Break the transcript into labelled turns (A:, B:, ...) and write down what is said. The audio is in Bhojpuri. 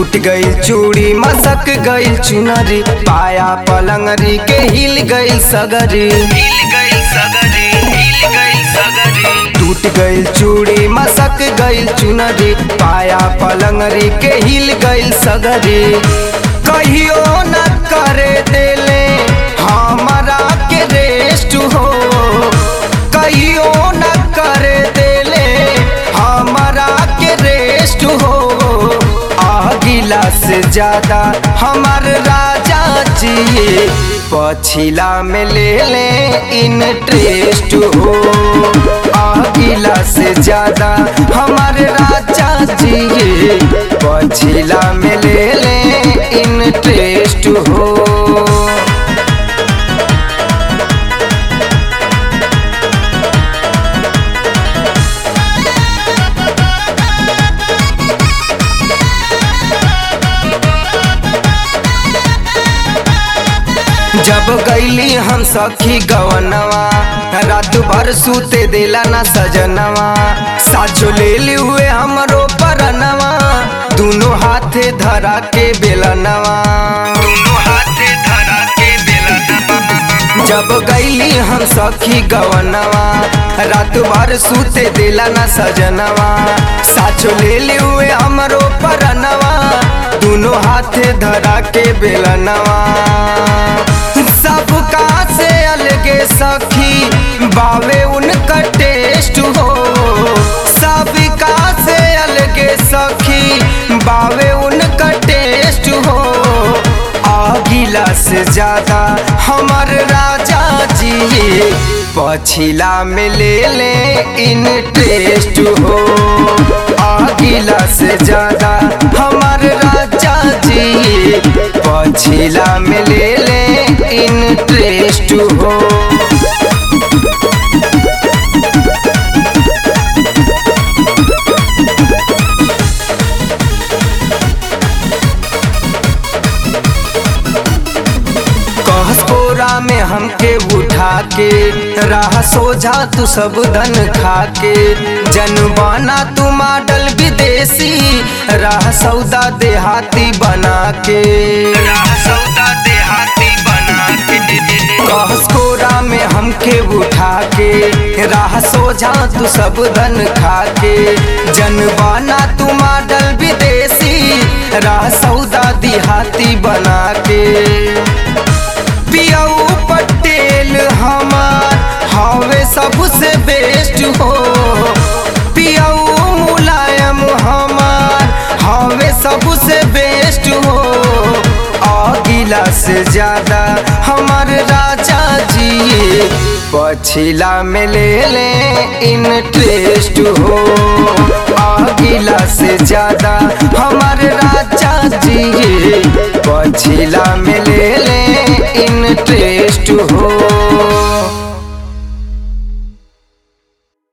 A: टूट गई चूड़ी मसक गई चुनरी पाया पलंगरी के हिल गई सगरी टूट गई चूड़ी मसक गई चुनरी पाया पलंगरी के हिल गई सगरी कहियो न करे देले हमारा के रेस्ट हो कहियो न करे देले हमारा के रेस्ट हो आगिला से ज्यादा हमार राजा जी पछिला में ले ले इंटरेस्ट हो आगिला से ज्यादा हमारे राजा जी पछिला में ले ले इंटरेस्ट हो जब गईली हम सखी गवनवा रात भर सूते देला ना सजनवा साचो ले ली हुए हमरो परनवा दोनों हाथे धरा के बेलनवा जब गईली हम सखी गवनवा रात भर सूते देला ना सजनवा साचो ले ली हुए हमरो परनवा दोनों हाथे धरा के बेलनवा सबका से अलगे सखी बावे उनका टेस्ट हो सबका से अलगे सखी बावे उनका टेस्ट हो आगिला से ज्यादा हमर राजा जी पछिला में ले ले इंटरेस्ट हो आगिला से ज्यादा हमर राजा जी पछिला में ले ले इंटरेस्ट हो कहसपोरा में हमके उठा के राह सोझा तू सब धन खा के जनबाना तू मॉडल विदेशी राह सौदा देहाती बना के राह सौदा देहाती बना के कहसकोरा में हमके उठा के राह सोझा तू सब धन खा के जनबाना तू मॉडल विदेशी राह सौदा देहाती बना के पियाऊ पटेल हमार हवे सबसे बेस्ट हो पियाऊ मुलायम हमार हवे सबसे बेस्ट हो आगिला से ज्यादा हमार राजा जी पछिला में ले ले इंटरेस्ट हो आगिला से ज्यादा हमार राजा जी पछिला में ले